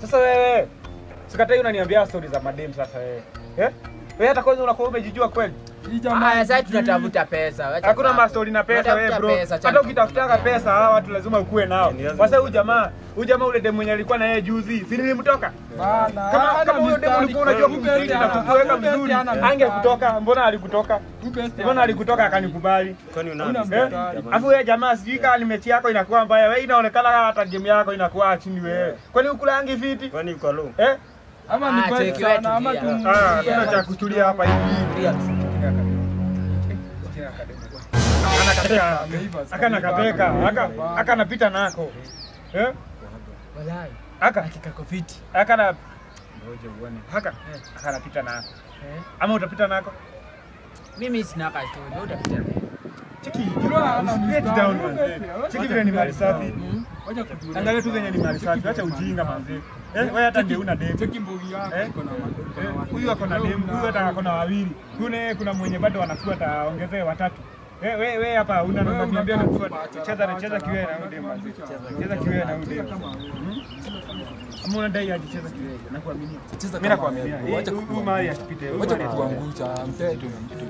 Sasa wewe sikatai unaniambia story za madem sasa wewe. Eh? Wewe hata kwanza unakuwa umejijua kweli? Hii jamaa Haya, sasa tunatafuta pesa. wacha Hakuna mambo. mastori na pesa wewe Tunatafuta bro. pesa, Hata chana- ukitafutaka pesa hawa watu lazima ukuwe nao. Nianze Sasa huyu jamaa, huyu jamaa ule demu mwenye alikuwa na yeye juzi, si nilimtoka? bana. Kama hana kama huyo demu mistari. ulikuwa unajua Huyu kumtreat besti na hana- kukuweka huyu besti vizuri, hana mistari. angekutoka. Mbona alikutoka? Huyu besti Mbona hana alikutoka akanikubali? Kwani una Una mistari, mistari. jamani? Afu wewe jamaa, sijui kama ni mechi yako inakuwa mbaya. Wewe inaonekana hata game yako inakuwa chini wewe. Kwani ukulangi fiti? Kwani uko low? Eh? ama ni Ah, kweli cheki wewe sana ama tulia. tu Ah, kuna cha kutulia hapa hivi. Akana kateka. Ameiva, Akana kateka. Aka aka napita nako. Eh? Walai, Aka kako fiti. aka na ngoja uone. Haka aka napita nako. Eh? Ama utapita nako? Mimi sina ka story. Wewe utapita. Cheki. Bro, ana Get mistari. down manze. Cheki vile ni mali safi. Mm. Wacha kutulia. Angalia tu venye ni mali safi. Acha ujinga manze. Eh, wewe hata ndio una demu. Cheki mbugi yako Eh? iko na ma- Eh, huyu ako na demu, huyu hata ako na wawili. Kuna kuna mwenye bado wanafua ataongezea watatu. Eh, wewe wewe hapa una Wewe unaniambia unakaa unafua. kubacha, Cheza kubacha, cheza kiwewe na kubacha, huyu demu. manze. kubacha. Cheza kiwewe na huyu demu. Kama wewe. Ama unadai aje cheza kiwewe? Nakuaminia. Cheza Mimi kama nakuaminia. wewe. Eh, Wacha Huyu kukuangusha. mali asipite. huyu Wacha mali asipite. kukuangusha mteto na mtu.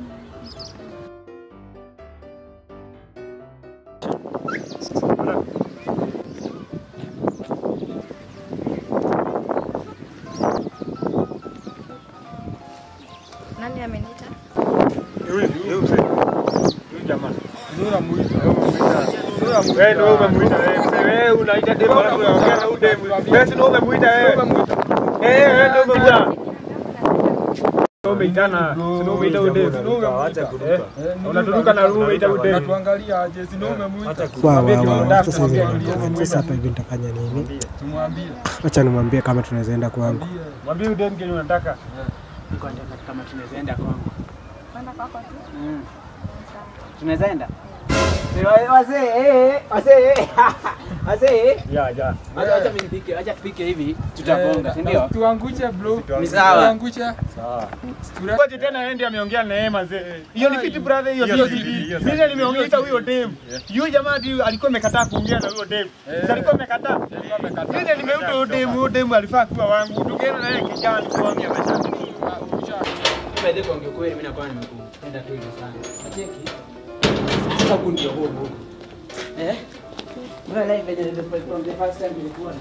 Nani ameniita? Huyu huyu mzee. Huyu jamaa. Nura muita. Nura muita. Wewe ndio umemuita wewe. Mzee wewe unaita demu alafu unaongea na huyu demu. Wewe si ndio umemuita wewe. Eh, wewe ndio umemuita. Ndio umeitana. Si ndio umeita huyu demu. Acha kuruka. Eh, Unaturuka na rume ita huyu demu. Natuangalia aje, si ndio umemuita? Acha kuruka. Wa, Mwambie wa, ndio wa, unataka sasa hivi kumwambia. sasa hapa hivi nitafanya nini? Tumwambie. Acha nimwambie kama tunaweza enda kwangu. Mwambie. Mwambie huyu demu kenye unataka. Niko nataka kama tunaweza enda kwangu. Kwenda kwako tu? Mm. Sawa. Tunaweza enda? Wazee, eh, wazee, eh. Wazee. Ya, ya. Acha acha mimi nipike, acha tupike hivi, tutagonga, si ndio? Tuangushe bro. Ni sawa. Tuangushe. Sawa. Ngoja tena aende ameongea na yeye manze. Hiyo ni fiti brother, hiyo Hiyo sio si fiti. fiti, hiyo si Mimi nimeongea huyo dem. Yule jamaa ndio alikuwa amekataa kuongea na huyo dem. Sasa alikuwa amekataa. Mimi nimeuta huyo dem, huyo dem alifaa kuwa wangu. Tukienda na yeye kijana kwa mimi amesha. Baadaye kwa ongea kweli mimi nakuwa nimekupenda tu hivyo sana. Cheki. Sasa huku ndio huko huko. Eh? Mbona live venye ndio kwa the first time nilikuwa.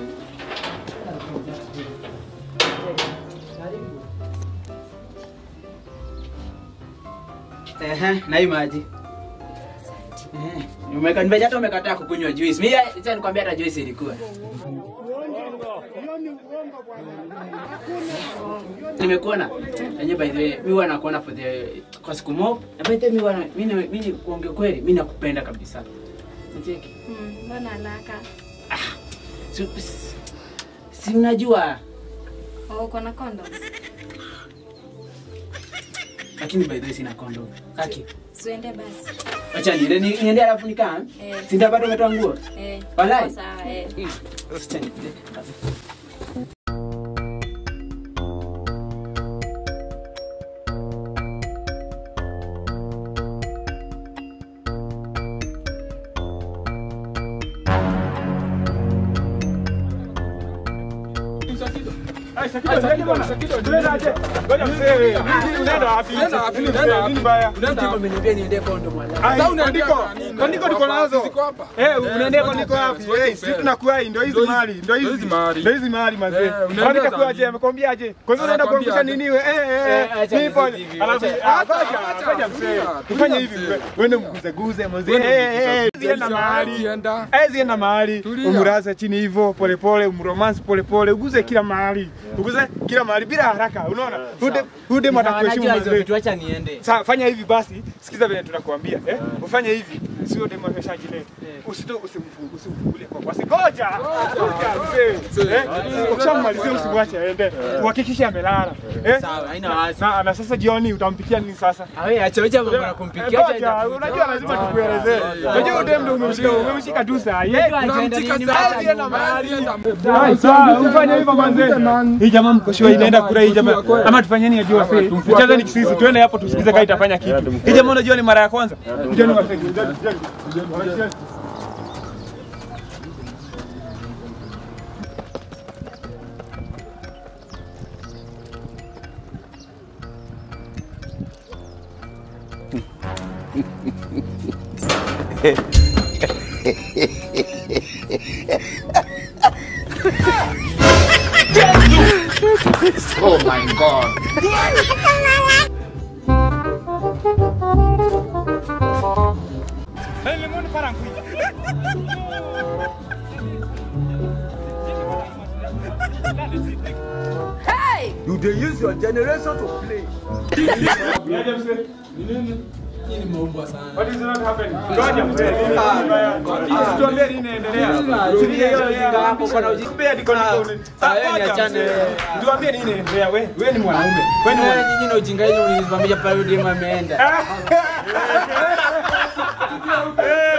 Ehe, na hii maji. Eh, umeka nimeja hata umekataa kukunywa juice. Mimi acha nikwambia hata juice ilikuwa. nimekuona enye by the way mi huwa nakuona for the kwa siku mob na by the way mi huwa na- mi ni- mi ni kuongea kweli mi nakupenda kabisa Unacheki? Hmm, mbona alaka? si, si- si mnajua Oh, uko na condoms? lakini by the way sina condom aki Siende basi. acha niende ni- niende alafu nikaa Eh. sinda bado umetoa nguo Eh. Walai? Sawa, eh. Acha niende. Ai, Sakido, Sakido bwana. Tunaenda aje? Ngoja mzee. Nini unaenda wapi? Unaenda wapi? Nini Unaenda mzee? wapi? Nini baya? Unaenda Ndipo umeniambia niende condom wala Ai, Sasa unaendea kandiko. kwa nini? Kandiko niko nazo. Ziko hapa. Eh, unaendea kwa niko Zote wapi? zote Eh, zote sisi tunakuai ndio hizi Ndio hizi- mali, ndio ndio hizi hizi mali. Ndio hizi mali mazee. Eh, unaendea Alafu za itakuwaje? nini? Amekwambiaje? Kwa hivyo unaenda Anakwambia kuangusha aje? nini wewe? Eh, eh, Eh, acha eh. Nipo. nizi hivi, Alafu acha- ah, acha- ngoja, acha ngoja mzee. mzee. Tulia Tufanye hivi. mzee. Uende mguze guze mzee. Uende Eh, mguze eh, guze. zienda mahali. Zienda. Eh, zienda mahali. Tulia. Umuraze chini hivyo pole pole, umromance pole pole, uguze kila mahali. Uguze kila mahali bila haraka. Unaona? Ude ude matakuheshimu Wanajua hizo mzee. vitu acha niende Sasa fanya hivi basi, sikiza vile tunakuambia eh? Ufanye hivi, sio demo ameshajileta. Usito usimfungu- usimfungulie kwa basi. Ngoja. Ngoja mzee. Eh? Ukishamalizia usimwache aende. Uhakikishe amelala. Eh? sawa haina wasi Na, na sasa jioni utampikia nini sasa? awe acha acha mambo na kumpikia Eh, acha Ngoja, unajua lazima tukuelezee. Unajua udem ndio umemshika, umemshika tu saa. Yeye Unamtika Hadi sasa. enda mahali. Zienda. Hai, sawa, ufanye hivyo manze. Hii jamaa mkoshiwa inaenda kura hii jamaa. Ama tufanyeni ajue wase. Tucheze ni kisisi, tuende hapo tusikize kama itafanya kitu. Hii jamaa unajua ni mara ya kwanza. Kujeni wase. Oh my God. You dey use your generation to play. Niaje mzee? Ni nini? Hii ni maumbwa sana. What is not happening? Ngoja mzee, nini mbaya? Tuambie nini inaendelea? Tulia hiyo ujinga hapo, kuna ujinga. Kupea niko niko. Ah, wewe niachane wewe. Tuambie nini inaendelea? Wewe wewe ni mwanaume. Wewe ni Wewe mwanaume. nyinyi na ujinga yenu mlinisimamisha pale demu ameenda. Eh,